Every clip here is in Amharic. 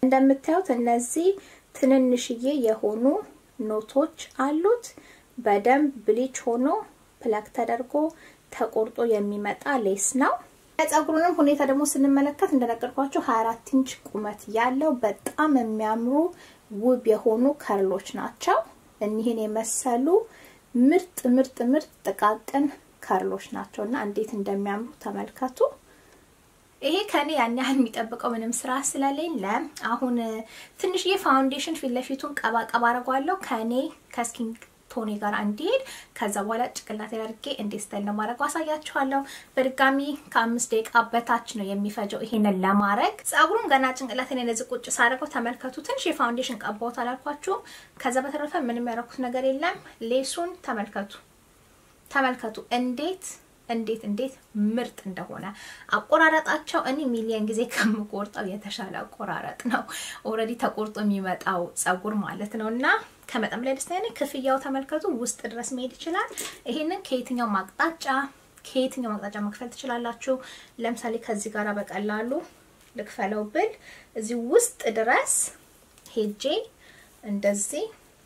እንደምታዩት እነዚህ ትንንሽዬ የሆኑ ኖቶች አሉት። በደንብ ብሊች ሆኖ ፕላክ ተደርጎ ተቆርጦ የሚመጣ ሌስ ነው። የጸጉሩንም ሁኔታ ደግሞ ስንመለከት እንደነገርኳቸው 24 ኢንች ቁመት ያለው በጣም የሚያምሩ ውብ የሆኑ ከርሎች ናቸው። እኒህን የመሰሉ ምርጥ ምርጥ ምርጥ ጥቃቅን ከርሎች ናቸው እና እንዴት እንደሚያምሩ ተመልከቱ። ይሄ ከኔ ያን ያህል የሚጠብቀው ምንም ስራ ስለሌለ አሁን ትንሽዬ ፋውንዴሽን ፊት ለፊቱን ቀባ ቀባ አድርጓለሁ ከኔ ከስኪን ቶኔ ጋር እንዲሄድ ከዛ በኋላ ጭቅላት አድርጌ እንዴት ስታይል ነው ማድረግ አሳያችኋለሁ። በድጋሚ ከአምስት ደቂቃ በታች ነው የሚፈጀው ይሄንን ለማድረግ። ጸጉሩን ገና ጭንቅላት ላይ እንደዚህ ቁጭ ሳደርገው ተመልከቱ። ትንሽ የፋውንዴሽን ቀባሁት አላልኳችሁም? ከዛ በተረፈ ምንም ያደረኩት ነገር የለም። ሌሱን ተመልከቱ፣ ተመልከቱ እንዴት እንዴት እንዴት ምርጥ እንደሆነ አቆራረጣቸው እኔ ሚሊየን ጊዜ ከምቆርጠው የተሻለ አቆራረጥ ነው። ኦልሬዲ ተቆርጦ የሚመጣው ጸጉር ማለት ነው እና ከመጠን ላይ ደስተኛ ነኝ። ክፍያው ተመልከቱ፣ ውስጥ ድረስ መሄድ ይችላል። ይሄንን ከየትኛው ማቅጣጫ ከየትኛው ማቅጣጫ መክፈል ትችላላችሁ። ለምሳሌ ከዚህ ጋር በቀላሉ ልክፈለው ብል እዚህ ውስጥ ድረስ ሄጄ እንደዚህ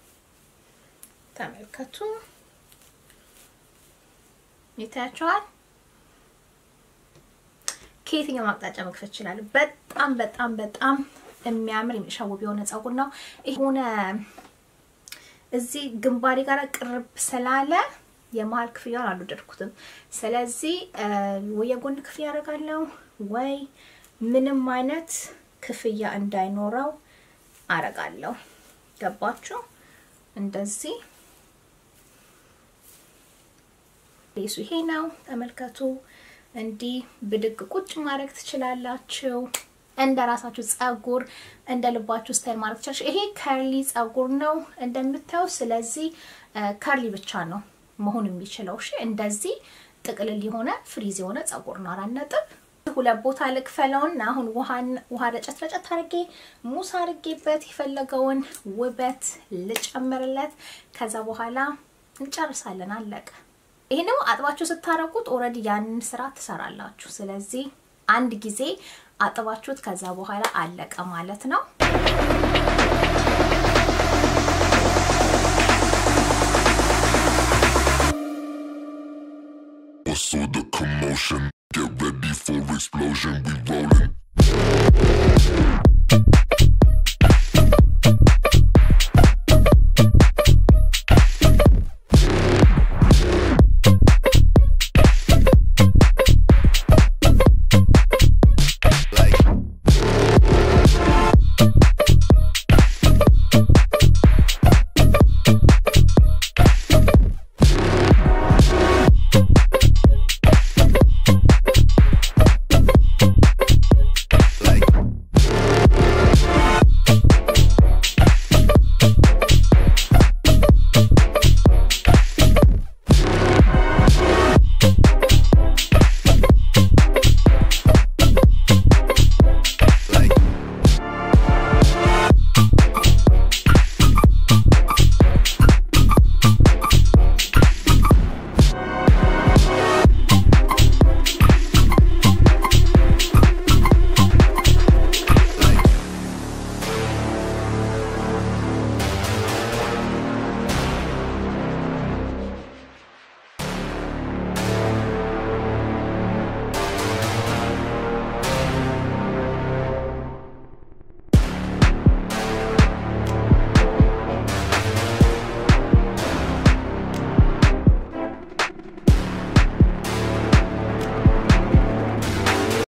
ተመልከቱ ይታያቸዋል። ከየትኛው ማቅጣጫ መክፈት ይችላል። በጣም በጣም በጣም የሚያምር የሚሻውብ የሆነ ጸጉር ነው። የሆነ እዚህ ግንባሬ ጋር ቅርብ ስላለ የመሀል ክፍያውን አልወደድኩትም። ስለዚህ ወይ የጎን ክፍያ አደርጋለሁ ወይ ምንም አይነት ክፍያ እንዳይኖረው አረጋለሁ። ገባችሁ? እንደዚህ ሌሱ ይሄ ነው። ተመልከቱ። እንዲህ ብድግ ቁጭ ማድረግ ትችላላችሁ። እንደ ራሳችሁ ጸጉር እንደ ልባችሁ ስታይል ማድረግ ትችላላችሁ። ይሄ ከርሊ ጸጉር ነው እንደምታዩ። ስለዚህ ከርሊ ብቻ ነው መሆን የሚችለው። እሺ፣ እንደዚህ ጥቅልል የሆነ ፍሪዝ የሆነ ጸጉር ነው። አራት ነጥብ ሁለት ቦታ ልክፈለውና አሁን ውሃን ውሃ ረጨት ረጨት አድርጌ ሙስ አድርጌበት የፈለገውን ውበት ልጨምርለት። ከዛ በኋላ እንጨርሳለን። አለቀ። ይሄን ደግሞ አጥባችሁ ስታረቁት ኦልሬዲ ያንን ስራ ትሰራላችሁ። ስለዚህ አንድ ጊዜ አጥባችሁት ከዛ በኋላ አለቀ ማለት ነው። What's all the commotion? Get ready for explosion. We rolling.